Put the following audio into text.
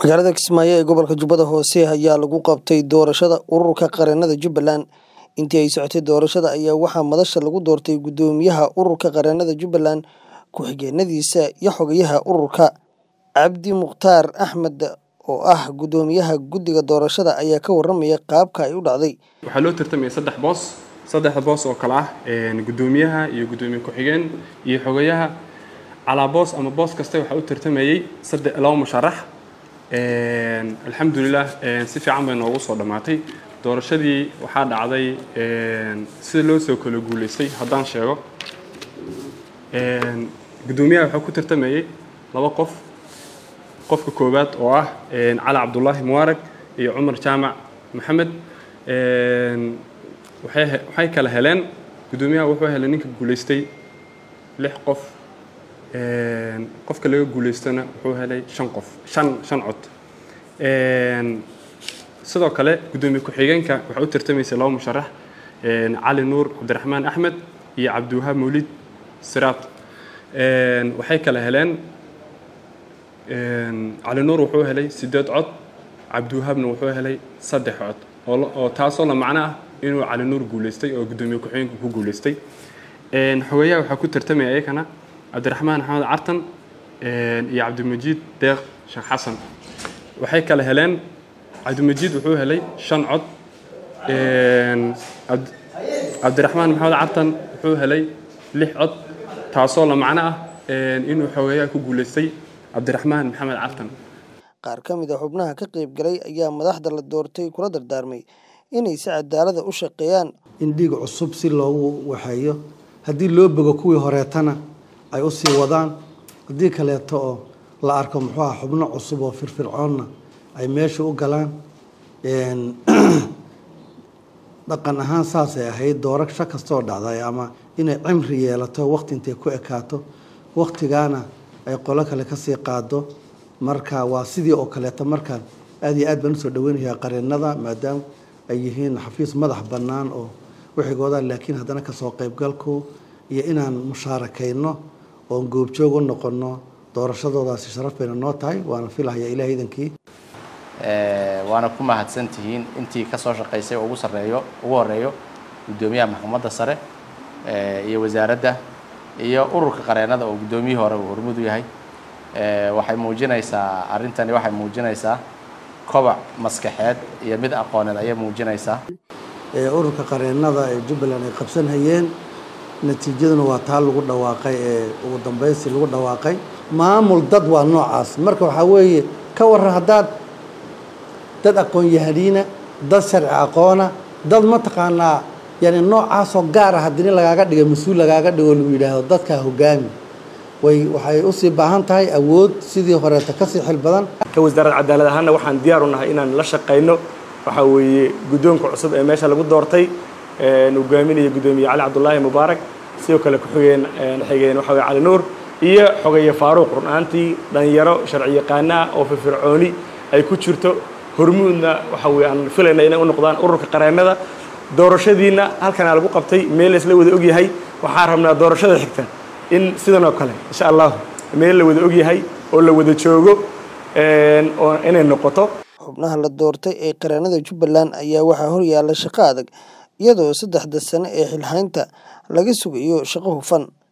magaalada kismaayo ee gobolka jubbada hoose ayaa lagu qabtay doorashada ururka qareennada jubbaland intii ay socotay doorashada ayaa waxaa madasha lagu doortay guddoomiyaha ururka qareennada jubbaland ku-xigeenadiisa iyo xogayaha ururka cabdi mukhtaar axmed oo ah guddoomiyaha guddiga doorashada ayaa ka waramaya qaabka ay u dhacday waxaa loo tartamaya saddex boos saddexda boos oo kale ah guddoomiyaha iyo guddoomiye ku-xigeen iyo xogayaha calaa boos ama boos kasta waxaa u tartamayey saddex laba musharax alxamdulilah si fiican bay noogu soo dhammaatay doorashadii waxaa dhacday sida loo soo kala guulaystay haddaan sheego guddoomiyaha waxaa ku tartamayey laba qof qofka koowaad oo ah cali cabdullaahi mubaarag iyo cumar jaamac maxamed waxay kala heleen guddoomiyaha wuxuu helay ninka guulaystay lix qof qofka laga guulaystana wuxuu helay shan qof shan shan cod sidoo kale guddoomiye ku-xigeenka waxaa u tartamaysay laba musharax cali nuur cabdiraxmaan axmed iyo cabdiwahaab mawlid siraad waxay kala heleen cali nuur wuxuu helay siddeed cod cabdiwahaabna wuxuu helay saddex cod oo taasoo la macno ah inuu cali nuur guulaystay oo guddoomiye ku-xigeenka ku guulaystay xogeyaha waxaa ku tartamaya ayakana cabdiraxmaan axmed cartan iyo cabdimajiid deeq sheekh xasan waxay kala heleen cabdimajiid wuxuu helay shan cod cabdiraxmaan maxamed cartan wuxuu helay lix cod taasoo la macno ah inuu xogeyaha ku guulaystay cabdiraxmaan maxamed cartan qaar ka mid a xubnaha ka qayb galay ayaa madaxda la doortay kula dardaarmay inay si cadaalada u shaqeeyaan in dhiig cusub si loogu waxeeyo haddii loo bogo kuwii horeetana ay u sii wadaan haddii kaleeto oo la arko muxuu ah xubno cusub oo firfircoonna ay meesha u galaan dhaqan ahaan saasay ahayd doorasho kastoo dhacday ama inay cimri yeelato waqti intay ku ekaato waqtigaana ay qolo kale kasii qaado marka waa sidii oo kaleeto markaan aad iyo aad baan usoo dhaweynayaa qareennada maadaama ay yihiin xafiis madax bannaan oo wixigooda laakiin haddana kasoo qaybgalku iyo inaan mushaarakayno oon goobjoog u noqono doorashadoodaasi sharaf bayna noo tahay waana filahaya ilaah idankii waana ku mahadsan tihiin intii kasoo shaqaysay ugu sareeyo ugu horeeyo guddoomiyaha maxkamadda sare iyo wasaaradda iyo ururka qareennada oo guddoomiyihii hore uu hormud u yahay waxay muujinaysaa arrintani waxay muujinaysaa kobac maskaxeed iyo mid aqooneed ayay muujinaysaa ururka qareennada ee jubbaland ay qabsan hayeen natiijaduna waa taa lagu dhawaaqay ee ugu dambaysi lagu dhawaaqay maamul dad waa noocaas marka waxaa weeye ka waran haddaad dad aqoon-yahaniina dad sharci aqoona dad mataqaanaa yani noocaasoo gaar ah haddii lagaaga dhiga mas-uul lagaaga dhigo lagu yidhaahdo dadkaa hogaami way waxay usii baahan tahay awood sidii horeeta kasii xil badan ka wasaaradda cadaalad ahaanna waxaan diyaar u nahay inaan la shaqayno waxaa weeye guddoonka cusub ee meesha lagu doortay hogaaminaya guddoomiye cali cabdullaahi mubaarak sidoo kale ku-xigeen xigeen waxa weye cali nuur iyo xogeeye faaruuq run ahaantii dhalinyaro sharci yaqaana ah oo firfircooni ay ku jirto hormuudna waxa weye aan filayna inay u noqdaan ururka qareennada doorashadiina halkanaa lagu qabtay meel laysla wada ogyahay waxaan rabnaa doorashada xigta in sidan oo kale insha allahu meel la wada ogyahay oo la wada joogo oo inay noqoto xubnaha la doortay ee qareennada jubbaland ayaa waxaa horyaala shaqo adag iyadoo saddexda sane ee xilhaynta laga sugayo shaqo hufan